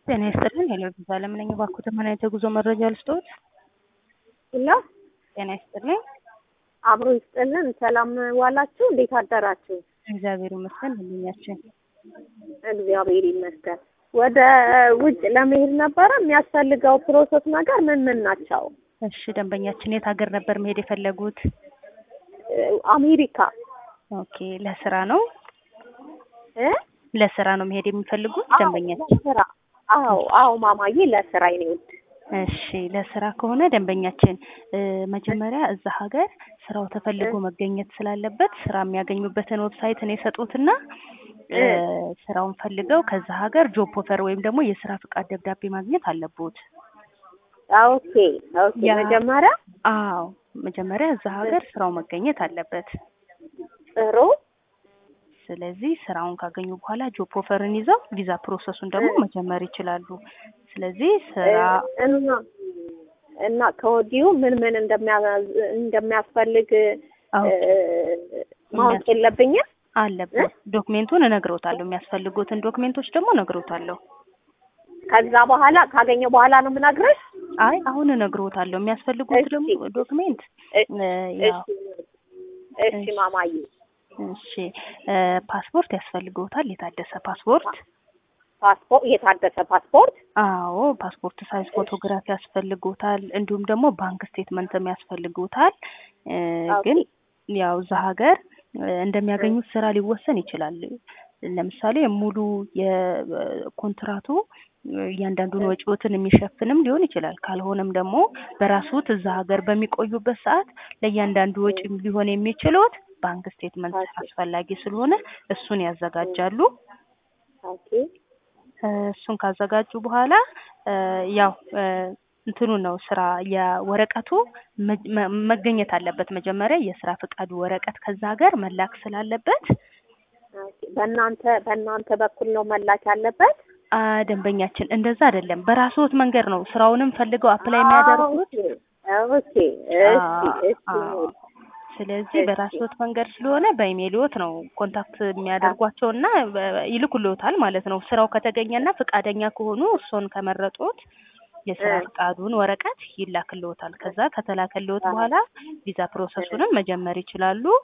ጤና ይስጥልን ሄሎ ቪዛ ለምን ነኝ እባክዎት ምን አይነት የጉዞ መረጃ ልስጥዎት? ሄሎ ጤና ይስጥልኝ አብሮ ይስጥልን። ሰላም ዋላችሁ? እንዴት አደራችሁ? እግዚአብሔር ይመስገን ህልኛችን እግዚአብሔር ይመስገን። ወደ ውጭ ለመሄድ ነበረ የሚያስፈልገው ፕሮሰስ ነገር ምን ምን ናቸው? እሺ ደንበኛችን የት ሀገር ነበር መሄድ የፈለጉት? አሜሪካ ኦኬ ለስራ ነው እ ለስራ ነው መሄድ የሚፈልጉት አዎ፣ ደንበኛችን? ለስራ አዎ፣ አዎ ማማዬ ለስራ የኔ ውድ እሺ ለስራ ከሆነ ደንበኛችን እ መጀመሪያ እዛ ሀገር ስራው ተፈልጎ መገኘት ስላለበት ስራ የሚያገኙበትን ዌብሳይት ነው የሰጡትና እ ስራውን ፈልገው ከዛ ሀገር ጆብ ኦፈር ወይም ደግሞ የስራ ፍቃድ ደብዳቤ ማግኘት አለቦት። ኦኬ ኦኬ። ያ- መጀመሪያ አዎ መጀመሪያ እዛ ሀገር ስራው መገኘት አለበት። ጥሩ ስለዚህ ስራውን ካገኙ በኋላ ጆብ ኦፈርን ይዘው ቪዛ ፕሮሰሱን ደግሞ መጀመር ይችላሉ። ስለዚህ ስራ እና እና ከወዲሁ ምን ምን እንደሚያ- እንደሚያስፈልግ አዎ እ ማወቅ የለብኝም። አለበት። ዶክሜንቱን እነግሮታለሁ። የሚያስፈልጉትን ዶክሜንቶች ደግሞ እነግሮታለሁ። ከዛ በኋላ ካገኘው በኋላ ነው የምነግርሽ። አይ አሁን እነግሮታለሁ። የሚያስፈልጉት እሺ። ደግሞ ዶክሜንት እሺ እ ያው እሺ እሺ ማማዬ እሺ እ ፓስፖርት ያስፈልገውታል። የታደሰ ፓስፖርት ፓስፖርት የታደሰ ፓስፖርት አዎ ፓስፖርት ሳይዝ ፎቶግራፍ ያስፈልጎታል። እንዲሁም ደግሞ ባንክ ስቴትመንትም ያስፈልጎታል። እ ግን ያው እዛ ሀገር እ እንደሚያገኙት ስራ ሊወሰን ይችላል። ለምሳሌ ሙሉ የኮንትራቱ እያንዳንዱን ወጪዎትን የሚሸፍንም ሊሆን ይችላል። ካልሆነም ደግሞ በራስዎት እዛ ሀገር በሚቆዩበት ሰዓት ለእያንዳንዱ ወጪ ሊሆን የሚችሉት ባንክ ስቴትመንት አስፈላጊ ስለሆነ እሱን ያዘጋጃሉ። ኦኬ እ እሱን ካዘጋጁ በኋላ እ ያው እ እንትኑ ነው ስራ የወረቀቱ መ- መ- መገኘት አለበት። መጀመሪያ የስራ ፍቃዱ ወረቀት ከዛ ሀገር መላክ ስላለበት ኦኬ። በእናንተ በእናንተ በኩል ነው መላክ ያለበት? አ ደንበኛችን እንደዛ አይደለም። በራስዎት መንገድ ነው ስራውንም ፈልገው አፕላይ የሚያደርጉት። ኦኬ እሺ እሺ አዎ። ስለዚህ በራስዎት መንገድ ስለሆነ በኢሜይልዎት ነው ኮንታክት የሚያደርጓቸው እና በ- ይልኩልዎታል ማለት ነው። ስራው ከተገኘና ፈቃደኛ ከሆኑ እርስዎን ከመረጡት የስራ እ። ፍቃዱን ወረቀት ይላክልዎታል። ከዛ ከተላከልዎት በኋላ ቪዛ ፕሮሰሱንም መጀመር ይችላሉ።